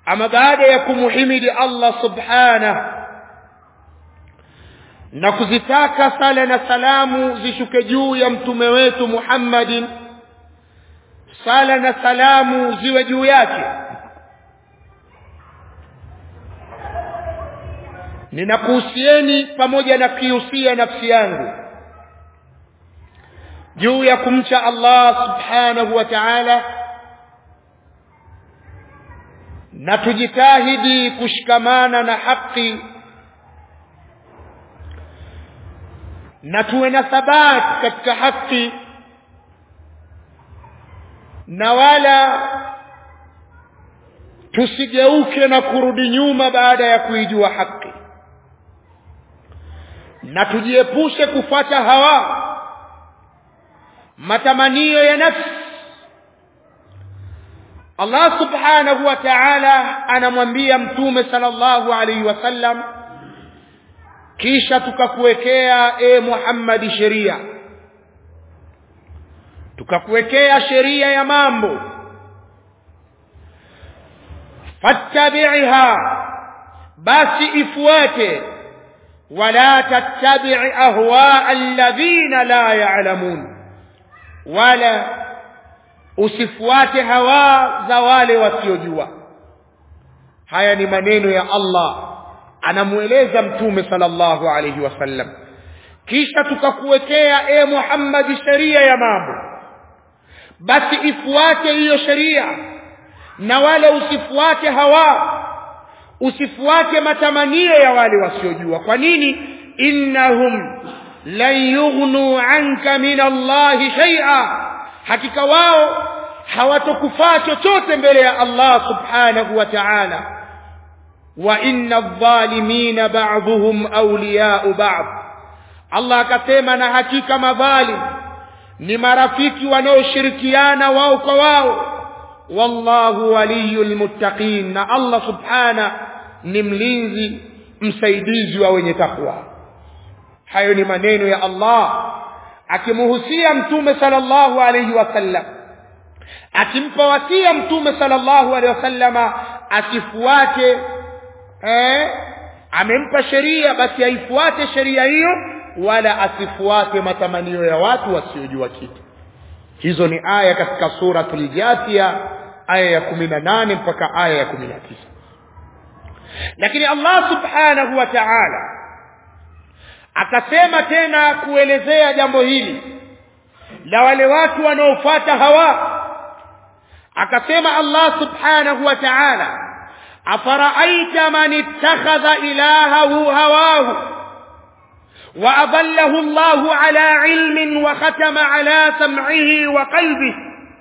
ama baada ya kumuhimidi Allah subhanahu na kuzitaka sala na salamu zishuke juu ya mtume wetu Muhammadin sala na salamu ziwe juu yake ninakuhusieni pamoja na kihusia nafsi yangu juu ya kumcha Allah subhanahu wa ta'ala na tujitahidi kushikamana na haki na tuwe na thabati katika haki na wala tusigeuke na kurudi nyuma baada ya kuijua haki na tujiepushe kufuata hawa matamanio ya nafsi Allah subhanahu wa ta'ala anamwambia mtume sallallahu alaihi wasallam kisha tukakuwekea e Muhammad sheria tukakuwekea sheria ya mambo fattabi'ha basi ifuate wala tattabi' ahwa alladhina la ya'lamun wala usifuate hawa za wale wasiojua haya ni maneno ya Allah anamueleza mtume sallallahu alayhi wasallam kisha tukakuwekea e Muhammad sheria ya mambo basi ifuate hiyo sheria na wala usifuate hawa usifuate matamanio ya wale wasiojua kwa nini innahum lan yughnu anka min Allah shay'a hakika wao hawatokufaa chochote mbele ya Allah subhanahu wa ta'ala wa inna adh-dhalimina ba'dhuhum awliya'u ba'd Allah akasema na hakika madhalim ni marafiki wanaoshirikiana wao kwa wao wallahu waliyul muttaqin na Allah subhana ni mlinzi msaidizi wa wenye takwa hayo ni maneno ya Allah akimhusia mtume sallallahu alayhi wasallam akimpa wasia mtume sallallahu alayhi wasallama asifuate eh amempa sheria basi aifuate sheria hiyo wala asifuate matamanio ya watu wasiojua kitu hizo ni aya katika suratul jathia aya ya 18 mpaka aya ya 19 lakini Allah subhanahu wa ta'ala akasema tena kuelezea jambo hili la wale watu wanaofuata hawa akasema Allah subhanahu wa ta'ala afaraaita man ittakhadha ilahahu hawahu وأضله الله على علم وختم على سمعه وقلبه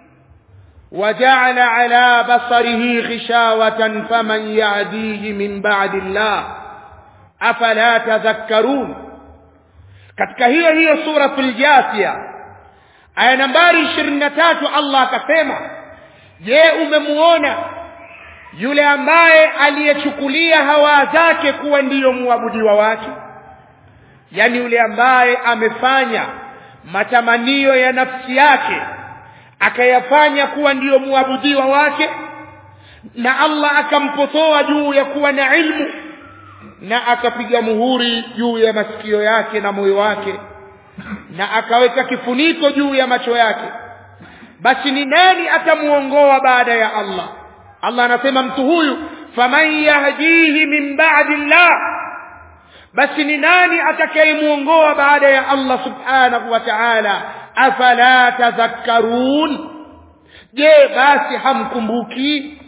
وجعل على بصره غشاوة فمن يهديه من بعد الله أفلا تذكرون katika hiyo hiyo suratul jathia aya nambari 23 Allah akasema je umemuona yule ambaye aliyechukulia hawa zake kuwa ndiyo muabudiwa wake yani yule ambaye amefanya matamanio ya nafsi yake akayafanya kuwa ndiyo muabudiwa wake na Allah akampotoa juu ya kuwa na ilmu na akapiga muhuri juu ya masikio yake na moyo wake na akaweka kifuniko juu ya macho yake basi ni nani atamuongoa baada ya Allah Allah anasema mtu huyu faman yahdihi min ba'di Allah basi ni nani atakayemuongoa baada ya Allah subhanahu wa ta'ala afala tadhakkarun je basi hamkumbuki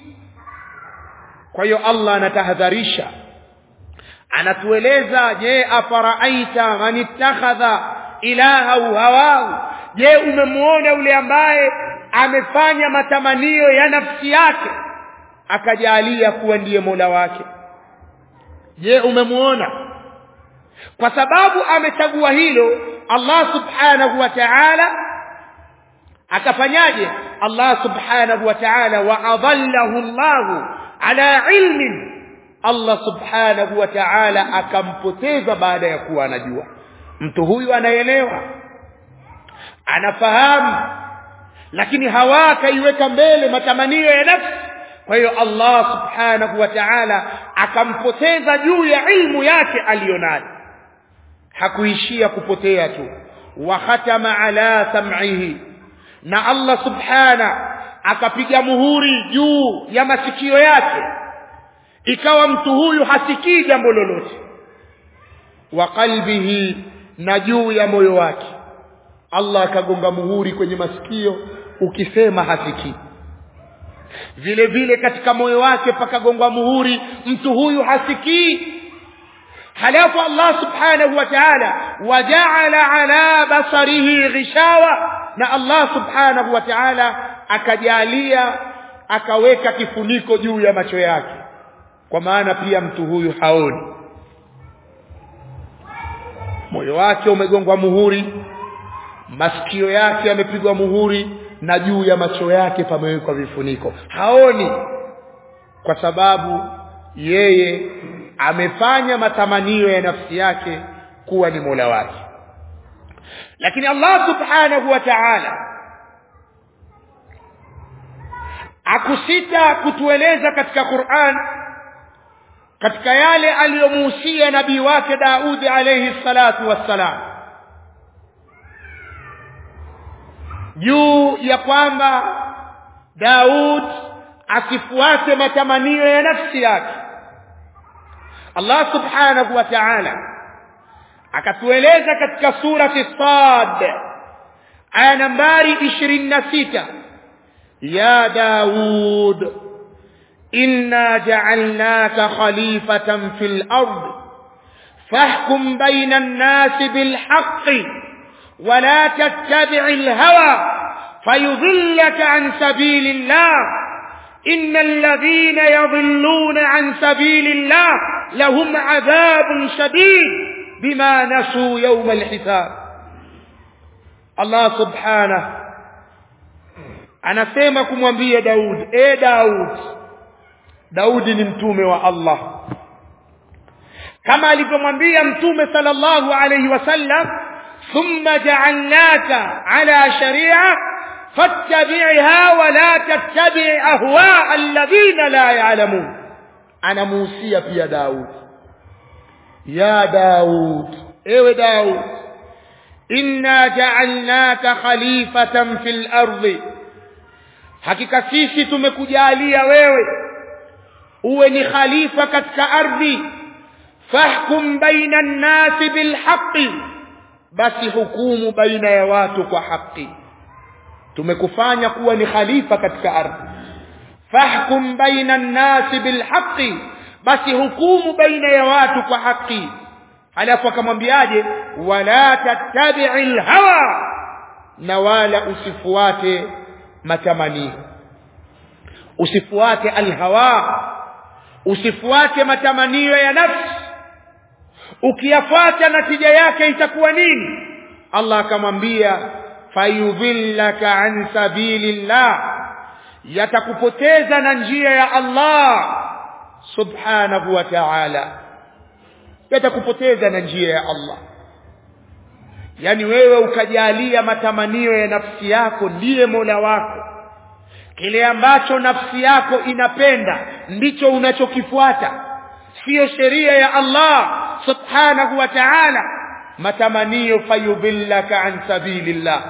kwa hiyo Allah anatahadharisha anatueleza je afaraaita man ittakhadha ilahahu hawahu je umemuona yule ambaye amefanya matamanio ya nafsi yake akajalia kuwa ndiye Mola wake je umemuona kwa sababu amechagua hilo Allah subhanahu wa ta'ala akafanyaje Allah subhanahu wa ta'ala wa adallahu Allah ala ilmin Allah subhanahu wa ta'ala akampoteza baada ya kuwa anajua mtu huyu anaelewa anafahamu lakini hawa akaiweka mbele matamanio ya nafsi kwa hiyo Allah subhanahu wa ta'ala akampoteza juu ya ilmu yake aliyonayo hakuishia kupotea tu wa khatama ala sam'ihi na Allah subhana akapiga muhuri juu ya masikio yake ikawa mtu huyu hasikii jambo lolote wa qalbihi na juu ya moyo wake Allah akagonga muhuri kwenye masikio ukisema hasikii vile vile katika moyo wake pakagongwa muhuri mtu huyu hasikii halafu Allah subhanahu wa ta'ala waja'ala ala basarihi ghishawa na Allah subhanahu wa ta'ala akajalia akaweka kifuniko juu ya macho yake kwa maana pia mtu huyu haoni moyo wake umegongwa muhuri masikio yake yamepigwa muhuri na juu ya macho yake pamewekwa vifuniko haoni kwa sababu yeye amefanya matamanio ya nafsi yake kuwa ni Mola wake lakini Allah subhanahu wa ta'ala akusita kutueleza katika Qur'an katika yale aliyomuhusia nabii wake Daudi alayhi salatu wassalam juu ya kwamba Daud asifuate matamanio ya nafsi yake Allah subhanahu wa ta'ala akatueleza katika surati Sad aya nambari 26 ya Daud inna ja'alnaka khalifatan fil ard fahkum bayna an-nas bil haqqi ولا تتبع الهوى فيضلك عن سبيل الله إن الذين يضلون عن سبيل الله لهم عذاب شديد بما نسوا يوم الحساب الله سبحانه anasema kumwambia Daud e Daud Daudi ni mtume wa Allah kama alivyomwambia mtume sallallahu alayhi wasallam ثم جعلناك على شريعة فاتبعها ولا تتبع أهواء الذين لا يعلمون أنا موسيا في داود يا داود إيه داود إنا جعلناك خليفة في الأرض hakika sisi tumekujalia wewe uwe ni khalifa katika ardhi fahkum baina an-nasi bilhaqqi basi hukumu baina ya watu kwa haki tumekufanya kuwa ni khalifa katika ardhi fahkum baina an-nasi bilhaqqi basi hukumu baina ya watu kwa haki halafu akamwambiaje wala tattabi'il hawa na wala usifuate matamanio usifuate alhawa usifuate matamanio ya nafsi ukiyafuata natija yake itakuwa nini Allah akamwambia fayudhillaka an sabilillah yatakupoteza na njia ya Allah subhanahu wa ta'ala yatakupoteza na njia ya Allah yani wewe ukajalia matamanio ya nafsi yako ndiye Mola wako kile ambacho nafsi yako inapenda ndicho unachokifuata sio sheria ya Allah subhanahu wa ta'ala matamanio fayudhillaka an sabilillah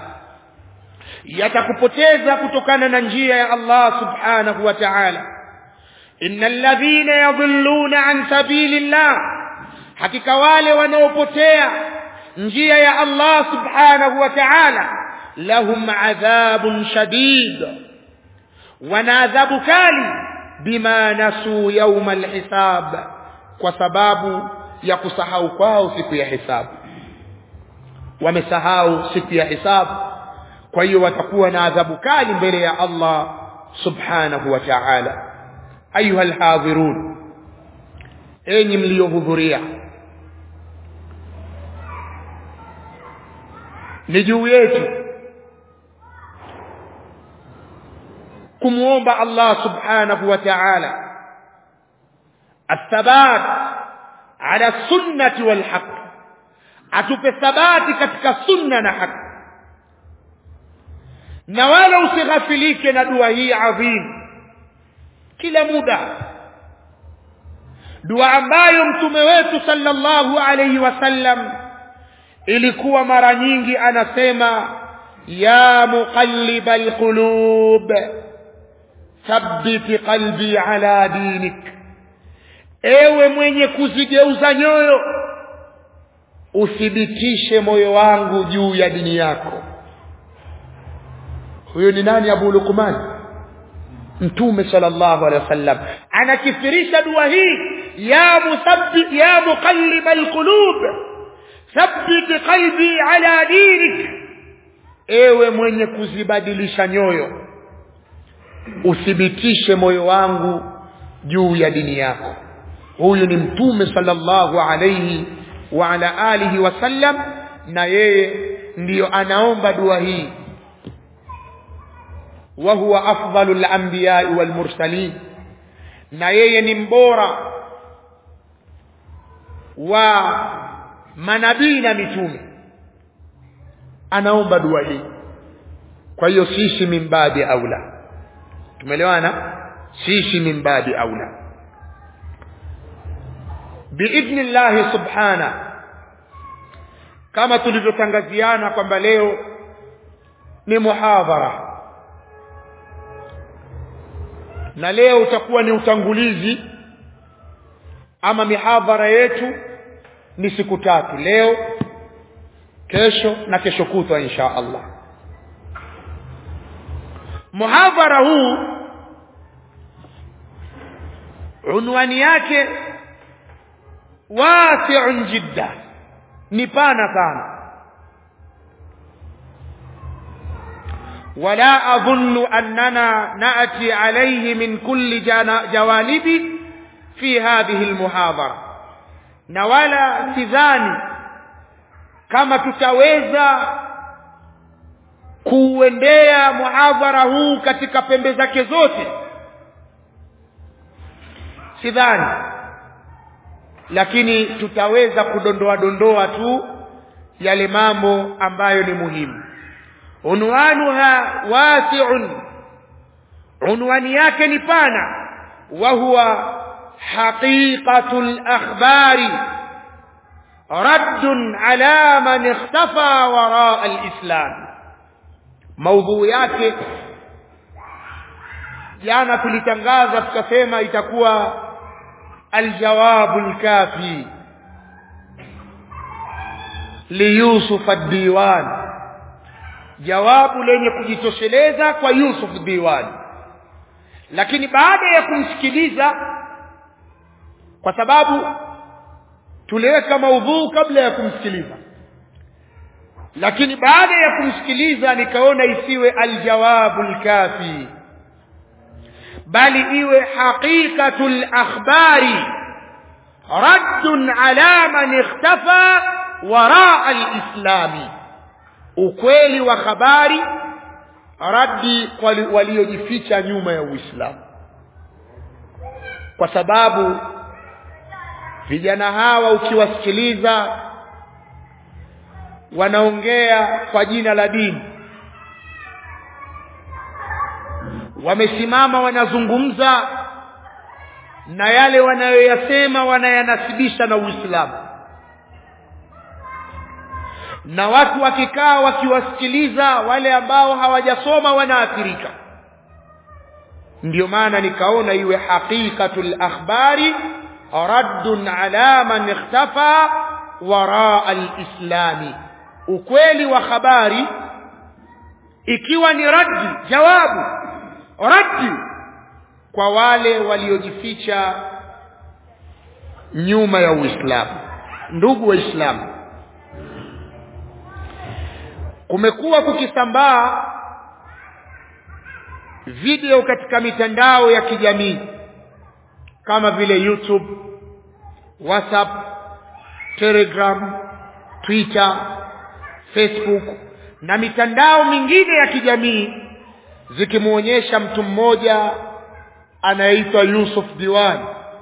yatakupoteza kutokana na njia ya Allah subhanahu wa ta'ala innal ladhina yadhilluna an sabilillah hakika wale wanaopotea njia ya Allah subhanahu wa ta'ala lahum adhabun shadid wana adhabu kali bima nasu yawma alhisab kwa sababu ya kusahau kwao siku ya hisabu wamesahau siku ya hisabu kwa hiyo watakuwa na adhabu kali mbele ya Allah subhanahu wa ta'ala ayuha alhadhirun enyi mliohudhuria ni juu yetu kumuomba Allah subhanahu wa ta'ala athabat ala sunnati wal haqq atupe thabati katika sunna na haki na wala usighafilike na dua hii adhim kila muda dua ambayo mtume wetu sallallahu alayhi wasallam ilikuwa mara nyingi anasema ya muqallibal qulub thabbit qalbi ala dinik ewe mwenye kuzigeuza nyoyo uthibitishe moyo wangu juu ya dini yako huyo ni nani abu lukman mtume sallallahu alaihi wasallam anakithirisha dua hii ya musabbi ya muqallib alqulub thabbit qalbi ala dinik ewe mwenye kuzibadilisha nyoyo uthibitishe moyo wangu juu ya dini yako huyu ni mtume sallallahu alayhi wa ala alihi wasallam na yeye ndiyo anaomba dua hii wa huwa afdalul anbiya wal mursalin na yeye ni mbora wa manabii na mitume anaomba dua hii kwa hiyo sisi min babi aula tumeelewana sisi min babi aula biidhnillahi subhana kama tulivyotangaziana kwamba leo ni muhadhara na leo utakuwa ni utangulizi ama mihadhara yetu ni siku tatu leo kesho na kesho kutwa insha Allah muhadhara huu unwani yake wasi'un jidda ni pana sana ولا أظن أننا نأتي عليه من كل جوانب في هذه المحاضرة نولا سذاني كما tutaweza kuuendea muhadhara huu katika pembe zake zote sidhani lakini tutaweza kudondoa dondoa tu yale mambo ambayo ni muhimu unwanuha wasi'un unwani yake ni pana wa huwa haqiqatul akhbari radd ala man ikhtafa wara alislam maudhui yake jana tulitangaza tukasema itakuwa aljawabu alkafi liyusuf ad-diwan jawabu lenye kujitosheleza kwa Yusuf Diwan lakini baada ya kumsikiliza kwa sababu tuliweka maudhuu kabla ya kumsikiliza lakini baada ya kumsikiliza nikaona isiwe aljawabu alkafi bali iwe haqiqatul akhbari radd ala man ikhtafa wara alislami ukweli wa habari radi kwa waliojificha nyuma ya Uislamu kwa sababu vijana hawa ukiwasikiliza wanaongea kwa jina la dini wamesimama wanazungumza na yale wanayoyasema wanayanasibisha na Uislamu na watu wakikaa wakiwasikiliza wale ambao hawajasoma wanaathirika ndio maana nikaona iwe haqiqatul akhbari raddun ala man ikhtafa wara alislami ukweli wa habari ikiwa ni raddi jawabu raddi kwa wale waliojificha nyuma ya Uislamu ndugu waislamu kumekuwa kukisambaa video katika mitandao ya kijamii kama vile YouTube, WhatsApp, Telegram, Twitter, Facebook na mitandao mingine ya kijamii zikimuonyesha mtu mmoja anayeitwa Yusuf Diwan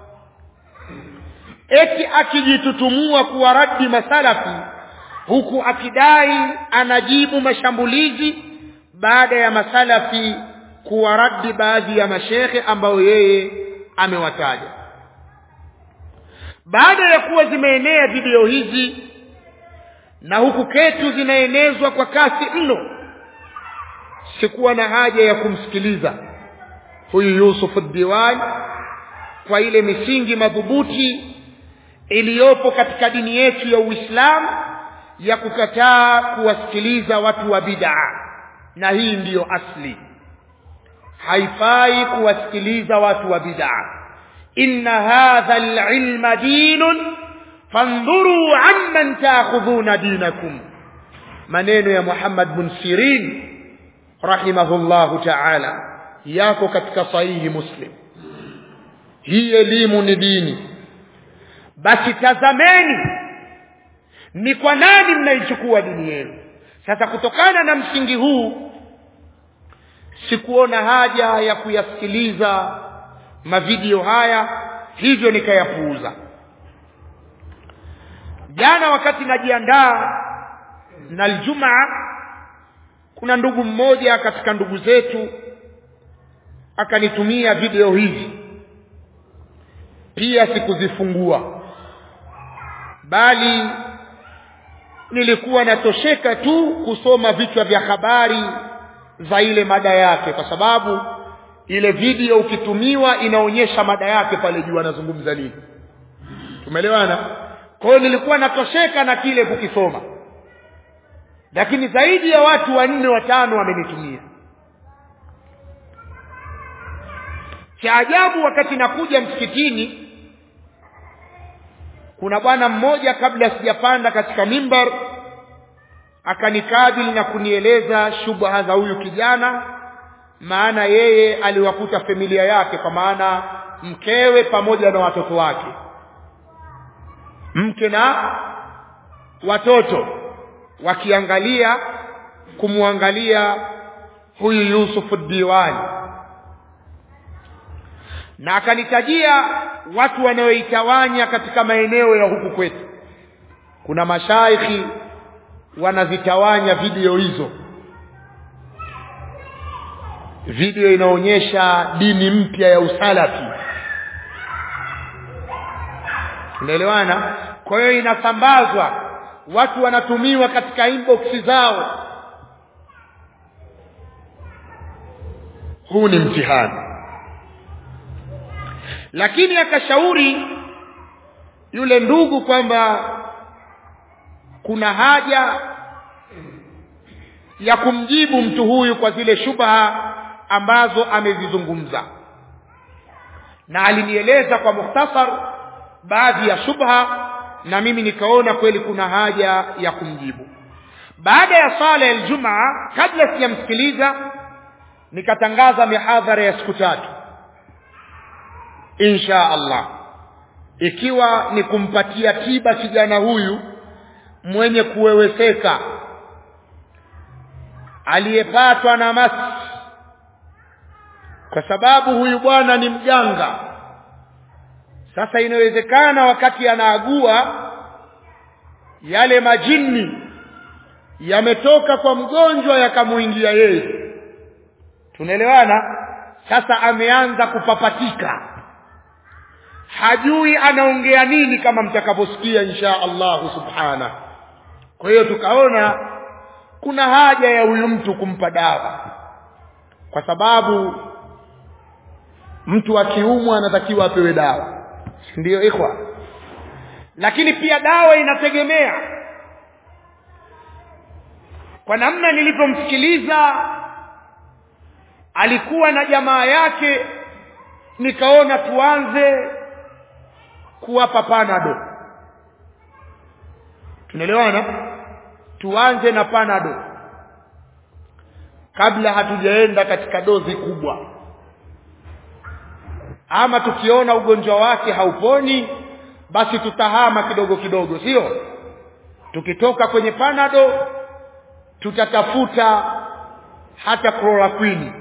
eti akijitutumua kuwa raddi masalafi huku akidai anajibu mashambulizi baada ya masalafi kuwaradi baadhi ya mashekhe ambao yeye amewataja baada ya kuwa zimeenea video hizi na huku ketu zinaenezwa kwa kasi mno sikuwa na haja ya kumsikiliza huyu Yusuf Diwan kwa ile misingi madhubuti iliyopo katika dini yetu ya Uislamu ya kukataa kuwasikiliza watu wa bid'a na hii ndiyo asli haifai kuwasikiliza watu wa bid'a inna hadha alilma dinun fandhuru amman taakhudhuna dinakum maneno ya Muhammad bin Sirin rahimahullahu ta'ala yako katika sahihi Muslim hii elimu ni dini basi tazameni ni kwa nani mnaichukua dini yenu sasa kutokana na msingi huu sikuona haja ya kuyasikiliza mavideo haya hivyo nikayapuuza jana wakati najiandaa na aljumaa kuna ndugu mmoja katika ndugu zetu akanitumia video hizi pia sikuzifungua bali nilikuwa natosheka tu kusoma vichwa vya habari za ile mada yake kwa sababu ile video ukitumiwa inaonyesha mada yake pale juu anazungumza nini tumeelewana kwa hiyo nilikuwa natosheka na kile kukisoma lakini zaidi ya watu wanne watano wamenitumia cha ajabu wakati nakuja msikitini kuna bwana mmoja kabla sijapanda katika mimbar akanikabili na kunieleza shubha za huyu kijana maana yeye aliwakuta familia yake kwa maana mkewe pamoja na watoto wake mke na watoto wakiangalia kumwangalia huyu Yusuf Diwani na akanitajia watu wanaoitawanya katika maeneo ya huku kwetu kuna mashaikhi wanazitawanya video hizo video inaonyesha dini mpya ya usalafi unaelewana kwa hiyo inasambazwa watu wanatumiwa katika inbox zao huu ni mtihani lakini akashauri yule ndugu kwamba kuna haja ya kumjibu mtu huyu kwa zile shubha ambazo amezizungumza na alinieleza kwa mukhtasar baadhi ya shubha na mimi nikaona kweli kuna haja ya kumjibu baada ya sala ya Ijumaa kabla sijamsikiliza nikatangaza mihadhara ya siku tatu insha Allah ikiwa ni kumpatia tiba kijana huyu mwenye kuweweseka aliyepatwa na masi kwa sababu huyu bwana ni mganga sasa inawezekana wakati anaagua yale majini yametoka kwa mgonjwa yakamuingia yeye tunaelewana sasa ameanza kupapatika hajui anaongea nini kama mtakaposikia insha Allahu subhana kwa hiyo tukaona kuna haja ya huyu mtu kumpa dawa kwa sababu mtu akiumwa anatakiwa apewe dawa ndiyo ikhwa lakini pia dawa inategemea kwa namna nilivyomsikiliza alikuwa na jamaa yake nikaona tuanze kuwapa panado tunaelewana tuanze na panado kabla hatujaenda katika dozi kubwa ama tukiona ugonjwa wake hauponi basi tutahama kidogo kidogo sio tukitoka kwenye panado tutatafuta hata chloroquine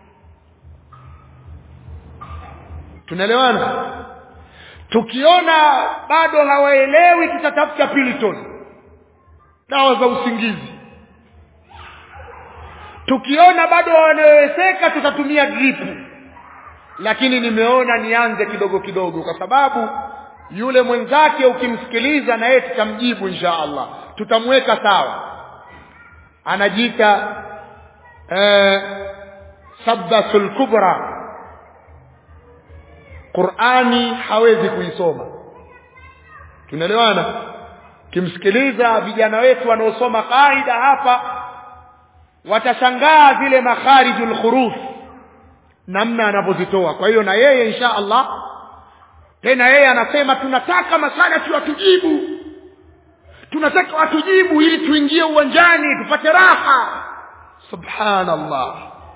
tunaelewana tukiona bado hawaelewi tutatafuta piliton dawa za usingizi tukiona bado wanawezeka tutatumia dripu lakini nimeona nianze kidogo kidogo kwa sababu yule mwenzake ukimsikiliza na yeye tutamjibu insha Allah tutamweka sawa anajiita eh, sabbasul kubra Qur'ani hawezi kuisoma tunaelewana kimsikiliza vijana wetu wanaosoma kaida hapa watashangaa zile makharijul huruf namna anavyozitoa kwa hiyo na yeye insha Allah tena yeye anasema tunataka masala tuwatujibu tunataka watujibu ili tuingie uwanjani tupate raha subhanallah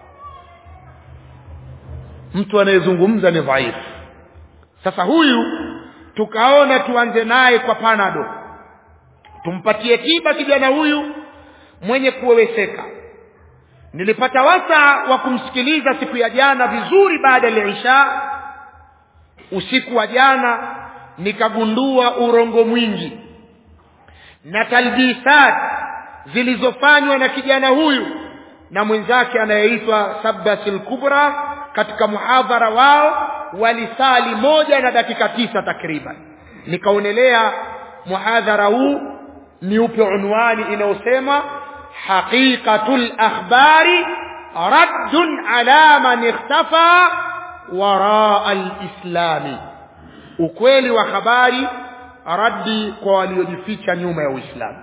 mtu anayezungumza ni dhaifu sasa huyu tukaona tuanze naye kwa panado tumpatie tiba kijana huyu mwenye kuweweseka nilipata wasa wa kumsikiliza siku ya jana vizuri baada ya isha usiku wa jana nikagundua urongo mwingi na talbisat zilizofanywa na kijana huyu na mwenzake anayeitwa Sabbasil Kubra katika muhadhara wao walisali moja na dakika tisa takriban nikaonelea muhadhara huu ni upe unwani inayosema haqiqatul akhbari raddun ala man ikhtafa waraa alislami ukweli wa habari raddi kwa waliojificha nyuma ya uislamu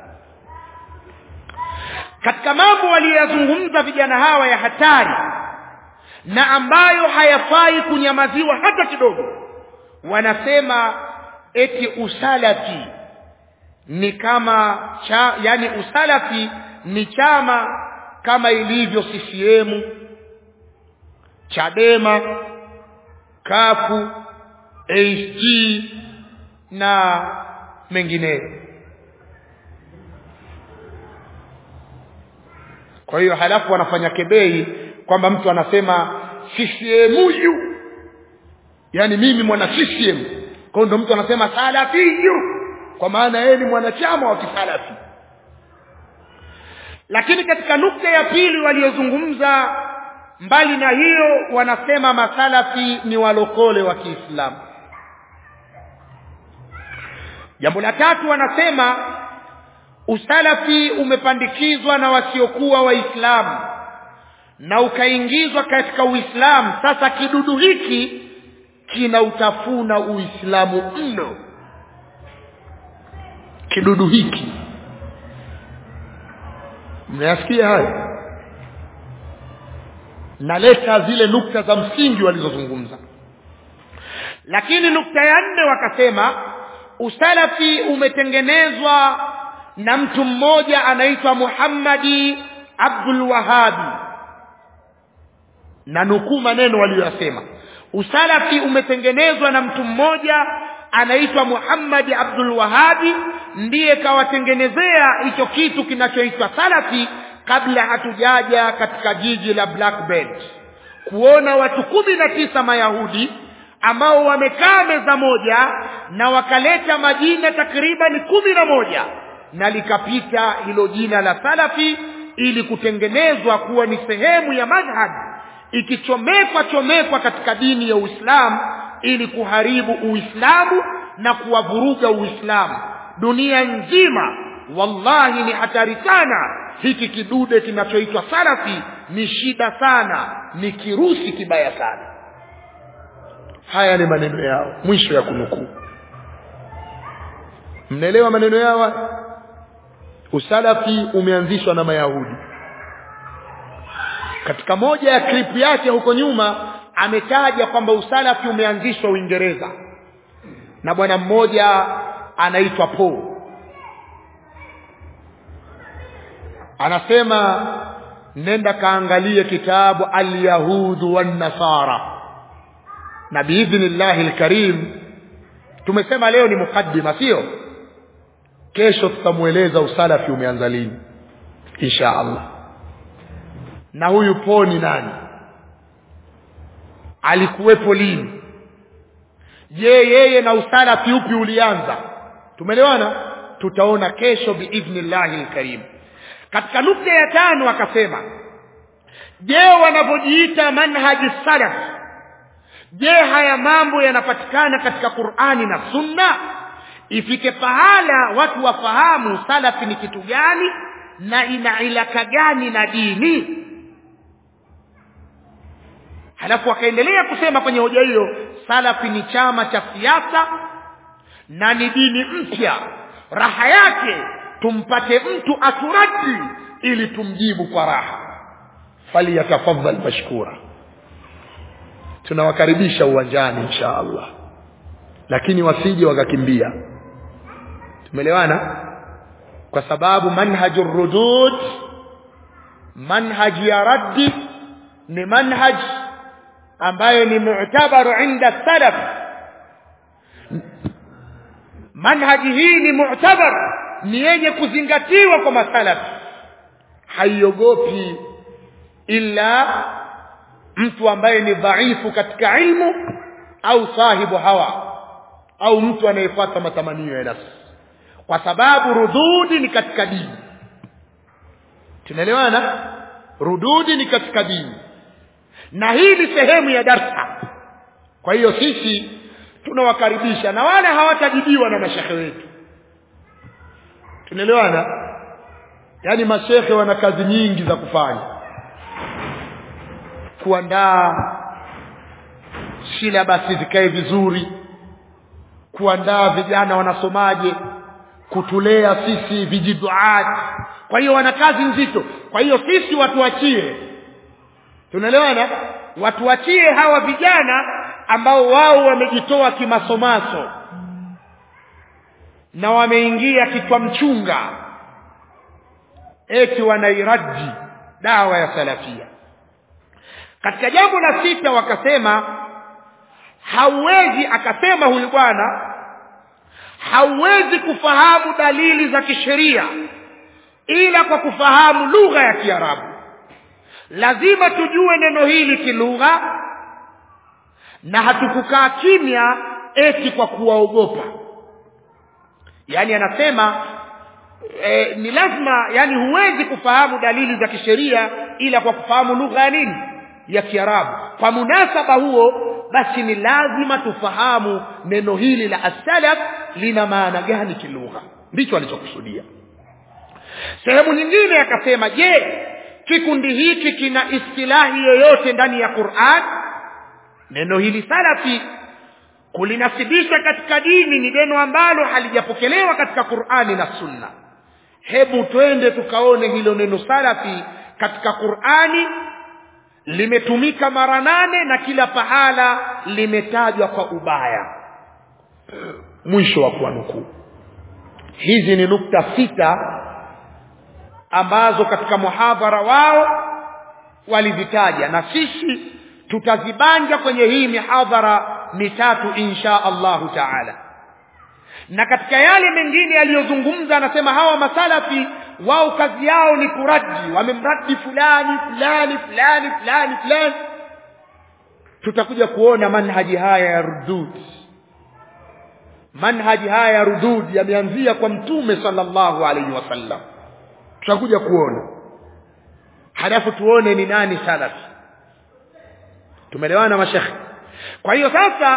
katika mambo waliyozungumza vijana hawa ya hatari na ambayo hayafai kunyamaziwa hata kidogo wanasema eti usalafi ni kama cha, yani usalafi ni chama kama ilivyo CCM Chadema kafu ACT na mengineyo kwa hiyo halafu wanafanya kebei kwamba mtu anasema CCM huyu yani mimi mwana CCM kwa hiyo ndo mtu anasema salafiyu kwa maana yeye ni mwanachama wa kisalafi lakini katika nukta ya pili waliozungumza mbali na hiyo wanasema masalafi ni walokole wa Kiislamu jambo la tatu wanasema usalafi umepandikizwa na wasiokuwa waislamu na ukaingizwa katika uislamu sasa kidudu hiki kinautafuna uislamu mno kidudu hiki mnayasikia haya naleta zile nukta za msingi walizozungumza lakini nukta ya nne wakasema usalafi umetengenezwa na mtu mmoja anaitwa Muhammadi Abdul Wahabi na nukuu maneno waliyosema usalafi umetengenezwa na mtu mmoja anaitwa Muhammad Abdul Wahabi ndiye kawatengenezea hicho kitu kinachoitwa salafi kabla hatujaja katika jiji la Black Belt kuona watu kumi na tisa Mayahudi ambao wamekaa meza moja na wakaleta majina takriban kumi na moja na likapita hilo jina la salafi ili kutengenezwa kuwa ni sehemu ya madhhab ikichomekwa chomekwa katika dini ya Uislamu ili kuharibu Uislamu na kuwavuruga Uislamu dunia nzima wallahi ni hatari sana hiki kidude kinachoitwa salafi ni shida sana ni kirusi kibaya sana haya ni maneno yao mwisho ya kunukuu mnaelewa maneno yao usalafi umeanzishwa na mayahudi katika moja ya klipu yake huko nyuma ametaja kwamba usalafi umeanzishwa Uingereza na bwana mmoja anaitwa Paul anasema nenda kaangalie kitabu al-yahudu wan-nasara na biidhnillahi al-karim tumesema leo ni mukaddima sio kesho tutamueleza usalafi umeanza lini insha Allah na huyu poni nani alikuwepo lini je yeye na usalafi upi ulianza tumeelewana tutaona kesho biidhnillahi alkarim katika nukta ya tano akasema je wanavyojiita manhaji salaf je haya mambo yanapatikana katika qurani na sunna ifike pahala watu wafahamu salafi ni kitu gani na ina ilaka gani na dini halafu akaendelea kusema kwenye hoja hiyo salafi ni chama cha siasa na ni dini mpya raha yake tumpate mtu aturadi ili tumjibu kwa raha falyatafadhal mashkura tunawakaribisha uwanjani insha allah lakini wasije wakakimbia tumeelewana kwa sababu manhaju rudud manhaji ya raddi ni manhaj ambayo ni mu'tabaru inda salaf manhaji hii ni mu'tabar ni yenye kuzingatiwa kwa masalaf haiogopi ila mtu ambaye ni dhaifu katika ilmu au sahibu hawa au mtu anayefuata matamanio ya nafsi kwa sababu rududi ni katika dini tunaelewana rududi ni katika dini na hii ni sehemu ya darsa kwa hiyo sisi tunawakaribisha na wale hawatajibiwa na mashekhe wetu tunaelewana yaani mashekhe wana kazi nyingi za kufanya kuandaa silabasi zikae vizuri kuandaa vijana wanasomaje kutulea sisi vijiduat kwa hiyo wana kazi nzito kwa hiyo sisi watuachie tunaelewana watuachie hawa vijana ambao wao wamejitoa kimasomaso na wameingia kichwa mchunga eti wanairaji dawa ya salafia katika jambo la sita wakasema hauwezi akasema huyu bwana hauwezi kufahamu dalili za kisheria ila kwa kufahamu lugha ya kiarabu lazima tujue neno hili kilugha na hatukukaa kimya eti kwa kuwaogopa yaani anasema e, ni lazima yani huwezi kufahamu dalili za kisheria ila kwa kufahamu lugha ya nini ya kiarabu kwa munasaba huo basi ni lazima tufahamu neno hili la asalaf lina maana gani kilugha ndicho alichokusudia sehemu nyingine akasema je kikundi hiki kina istilahi yoyote ndani ya quran neno hili salafi kulinasibisha katika dini ni neno ambalo halijapokelewa katika qurani na sunna hebu twende tukaone hilo neno salafi katika qurani limetumika mara nane na kila pahala limetajwa kwa ubaya mwisho wa kuwanukuu hizi ni nukta sita ambazo katika muhadhara wao walizitaja na sisi tutazibanja kwenye hii mihadhara mitatu insha allahu taala na katika yale mengine yaliyozungumza anasema hawa masalafi wao kazi yao ni kuraji wamemradi fulani fulani fulani fulani fulani tutakuja kuona manhaji haya ya rudud manhaji haya ya rudud yameanzia kwa mtume sallallahu alaihi wasallam tutakuja kuona halafu tuone ni nani salafi tumeelewana mashekhe kwa hiyo sasa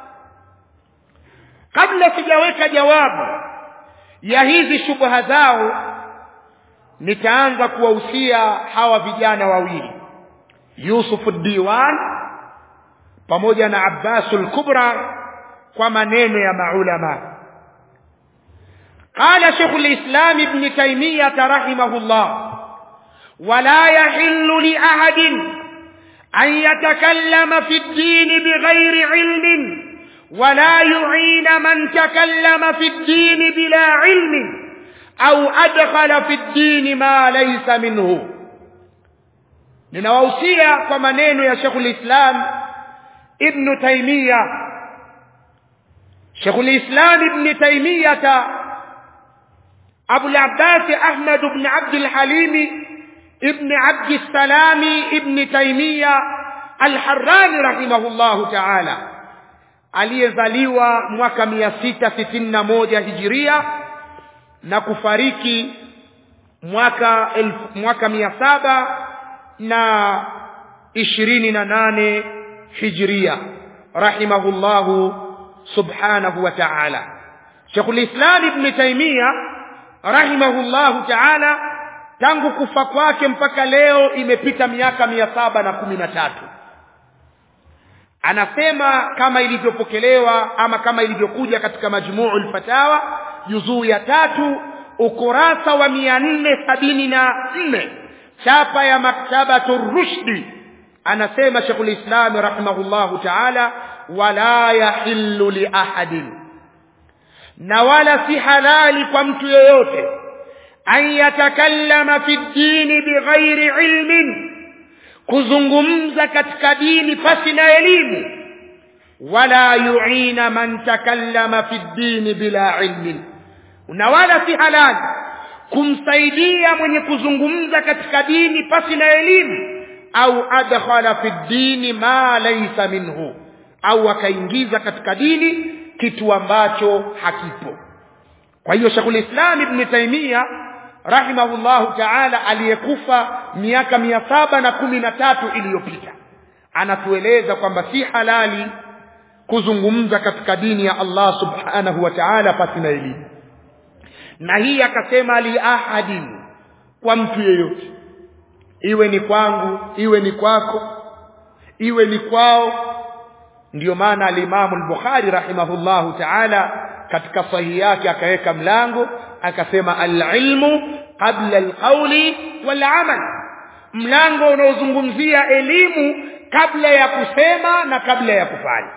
kabla sijaweka jawabu ya hizi shubha zao nitaanza kuwahusia hawa vijana wawili Yusuf Diwan pamoja na Abbasul Kubra kwa maneno ya maulama قال شيخ الإسلام ابن تيمية رحمه الله ولا يحل لأحد أن يتكلم في الدين بغير علم ولا يعين من تكلم في الدين بلا علم أو أدخل في الدين ما ليس منه ninawahusia kwa maneno ya shekhu lislam ibnu taimiya shekhu lislam ibni taimiyata abulabbasi ahmad bni abdilhalimi ibni abdissalami ibni taimiya alharani rahimahullahu taala aliyezaliwa mwaka mia sita sitini na moja hijiria na kufariki mwaka elfu, mwaka mia saba na ishirini na nane hijria rahimahullahu subhanahu wa ta'ala Sheikhul Islam Ibn Taymiyyah rahimahullahu ta'ala tangu kufa kwake mpaka leo imepita miaka mia saba na kumi na tatu anasema kama ilivyopokelewa ama kama ilivyokuja katika majmuul fatawa juzuu ya tatu ukurasa wa mia nne sabini na nne chapa ya maktabatu rushdi anasema sheikhul islam rahimahullahu taala wala yahillu li ahadin na wala si halali kwa mtu yeyote an yatakallama fi ddini bighairi ilmin kuzungumza katika dini pasi na elimu wala yuina man takallama fi ddini bila ilmin na wala si halali kumsaidia mwenye kuzungumza katika dini pasi na elimu au adkhala fi ddini ma laysa minhu au akaingiza katika dini kitu ambacho hakipo kwa hiyo Sheikhul Islam Ibn Taymiyyah rahimahullahu ta'ala aliyekufa miaka mia saba na kumi na tatu iliyopita anatueleza kwamba si halali kuzungumza katika dini ya Allah subhanahu wa ta'ala pasi na elimu na hii akasema li ahadin kwa mtu yeyote iwe ni kwangu iwe ni kwako iwe ni kwao ndiyo maana alimamu al-Bukhari rahimahullahu ta'ala katika sahihi yake akaweka mlango akasema al-ilmu qabla al-qawli wal-amal mlango unaozungumzia elimu kabla ya kusema na kabla ya kufanya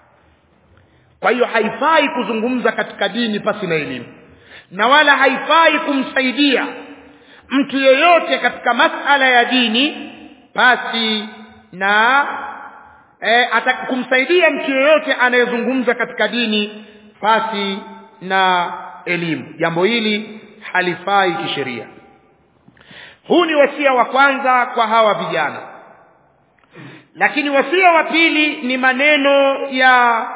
kwa hiyo haifai kuzungumza katika dini pasi na elimu na wala haifai kumsaidia mtu yeyote katika masala ya dini pasi na e, kumsaidia mtu yeyote anayezungumza katika dini pasi na elimu jambo hili halifai kisheria huu ni wasia wa kwanza kwa hawa vijana lakini wasia wa pili ni maneno ya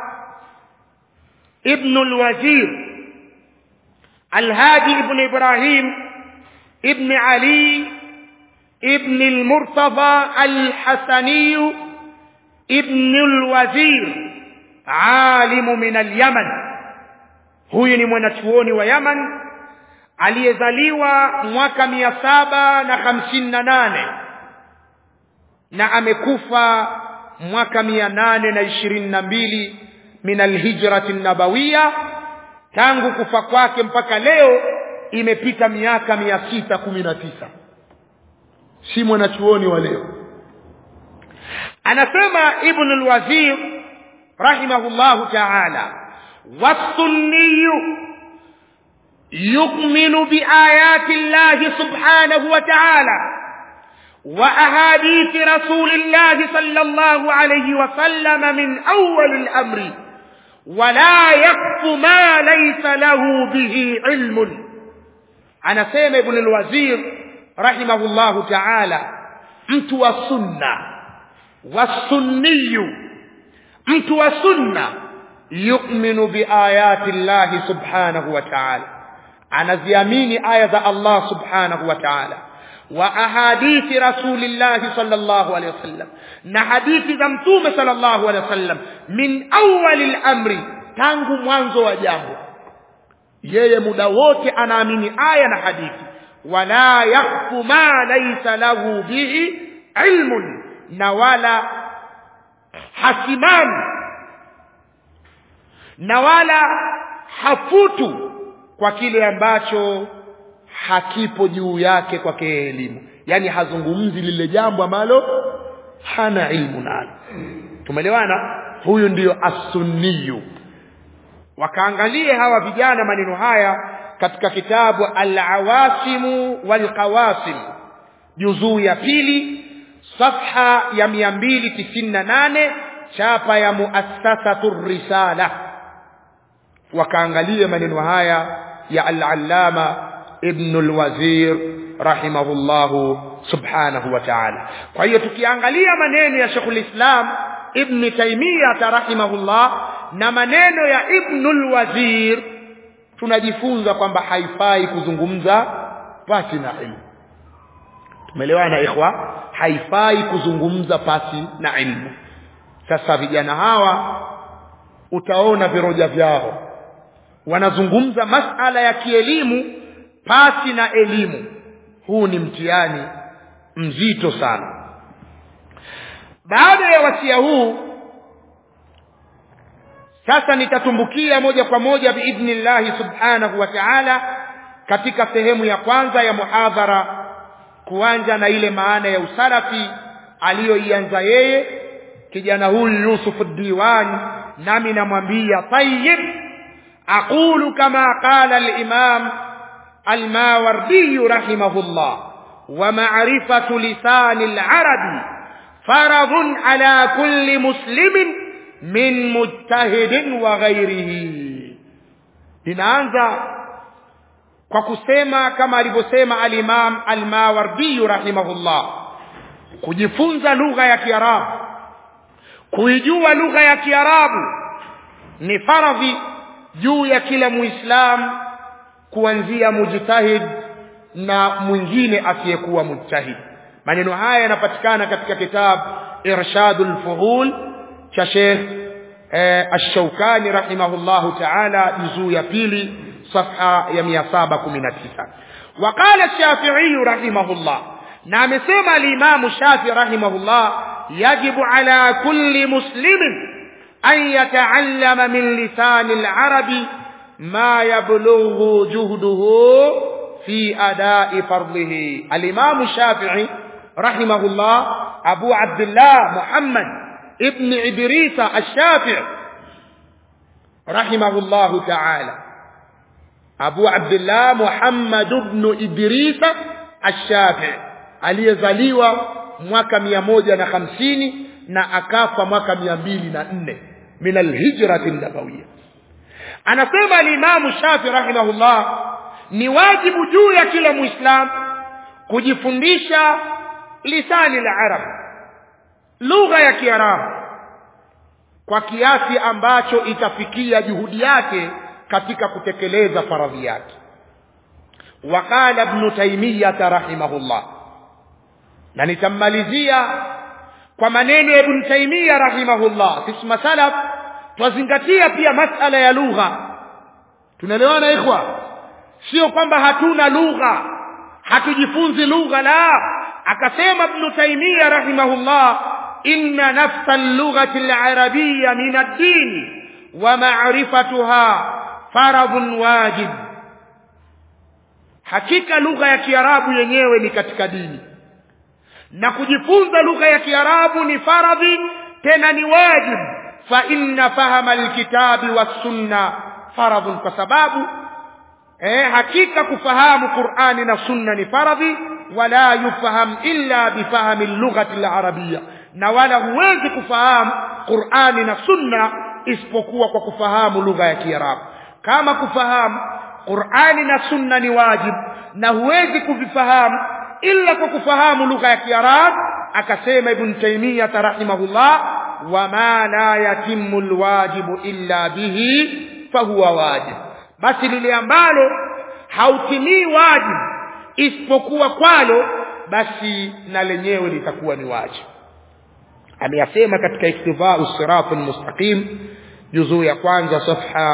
ibnu lwazir alhadi ibnu ibrahim ibni ali ibni lmurtadha alhasaniyu ibnu lwazir alimu min alyaman huyu ni mwanachuoni wa yaman aliyezaliwa mwaka mia saba na hamsini na nane na amekufa mwaka mia nane na ishirini na mbili min alhijrati nabawiya tangu kufa kwake mpaka leo imepita miaka mia sita kumi na tisa si mwanachuoni wa leo anasema ibnu lwazir rahimahullahu taala wassunniyu يؤمن بآيات الله سبحانه وتعالى وأحاديث رسول الله صلى الله عليه وسلم من أول الأمر ولا يخف ما ليس له به علم أنا سيم ابن الوزير رحمه الله تعالى mtu wa sunna wasunniyu mtu wa sunna yuminu biayati llahi subhanahu wa taala anaziamini aya za Allah subhanahu wa ta'ala wa ahadithi rasulillahi sallallahu alaihi wasallam na hadithi za mtume sallallahu alaihi wasallam min awwali al-amri tangu mwanzo wa jambo yeye muda wote anaamini aya na hadithi wala yakfu ma laysa lahu bihi ilmun na wala hasimami na wala hafutu kwa kile ambacho hakipo juu yake kwake elimu yani hazungumzi lile jambo ambalo hana ilmu nalo tumeelewana huyu ndiyo as-sunniyu wakaangalie hawa vijana maneno haya katika kitabu al-awasimu wal-qawasim juzuu ya pili safha ya 298 chapa ya muassasatu risala wakaangalie maneno haya ya al-allama ibn al-wazir rahimahullahu subhanahu wa ta'ala kwa hiyo tukiangalia maneno ya Sheikhul Islam ibn Taymiyyah rahimahullah na maneno ya ibn al-wazir tunajifunza kwamba haifai kuzungumza pasi na ilmu tumeelewana ikhwa haifai kuzungumza pasi na ilmu sasa vijana hawa utaona viroja vyao wanazungumza masala ya kielimu pasi na elimu huu ni mtihani mzito sana baada ya wasia huu sasa nitatumbukia moja kwa moja biidhnillahi subhanahu wa ta'ala katika sehemu ya kwanza ya muhadhara kuanja na ile maana ya usalafi aliyoianza yeye kijana huyu Yusuf Diwani nami namwambia tayyib aqulu kama qala al-imam al-Mawardi rahimahullah wa ma'rifatu lisan al-arabi faradun ala kulli muslimin min mujtahidin wa ghairihi ninaanza kwa kusema kama alivyosema al-Imam al-Mawardi rahimahullah kujifunza lugha ya Kiarabu kuijua lugha ya Kiarabu ni faradhi juu ya kila Muislamu kuanzia mujtahid na mwingine asiyekuwa mujtahid maneno haya yanapatikana katika kitabu Irshadul Fuhul cha Sheikh eh, Ash-Shawkani rahimahullahu ta'ala juzuu ya pili صفحة يا سابا كمنا تسعة وقال الشافعي رحمه الله نعم سمع الإمام الشافعي رحمه الله يجب على كل مسلم أن يتعلم من لسان العرب ما يبلغ جهده في أداء فرضه الإمام الشافعي رحمه الله أبو عبد الله محمد ابن إدريس الشافعي رحمه الله تعالى Abu Abdullah Muhammad ibn Idris Ash-Shafi'i aliyezaliwa mwaka mia moja na hamsini na akafa mwaka mia mbili na nne min alhijrati nabawiyya anasema alimamu Shafi rahimahullah ni wajibu juu ya kila muislam kujifundisha lisani la arab lugha ya kiarabu kwa kiasi ambacho itafikia juhudi yake katika kutekeleza faradhi yake waqala ibn taymiyah rahimahullah na nitammalizia kwa maneno ya ibn taymiyah rahimahullah sisi masalaf twazingatia pia masala ya lugha tunaelewana ikhwa sio kwamba hatuna lugha hatujifunzi lugha la akasema ibn taymiyah rahimahullah inna nafsa al-lughati al-arabiyya min ad-din wa ma'rifatuha faradhun wajib hakika lugha ya kiarabu yenyewe ni katika dini na kujifunza lugha ya kiarabu ni faradhi tena ni wajib fa inna fahama alkitabi wassunna faradhun kwa sababu eh, hakika kufahamu qurani na sunna ni faradhi wala yufaham illa bifahami lughati alarabia na wala huwezi kufahamu qurani na sunna isipokuwa kwa kufahamu lugha ya kiarabu kama kufahamu qurani na sunna ni wajib na huwezi kuvifahamu illa kwa kufahamu lugha ya kiarabu akasema ibn taymiyah rahimahullah wama la yatimmu alwajibu illa bihi fahuwa wajib basi lile ambalo hautimii wajib isipokuwa kwalo basi na lenyewe litakuwa ni wajib ameyasema katika iktifau sirati almustaqim juzuu ya kwanza safha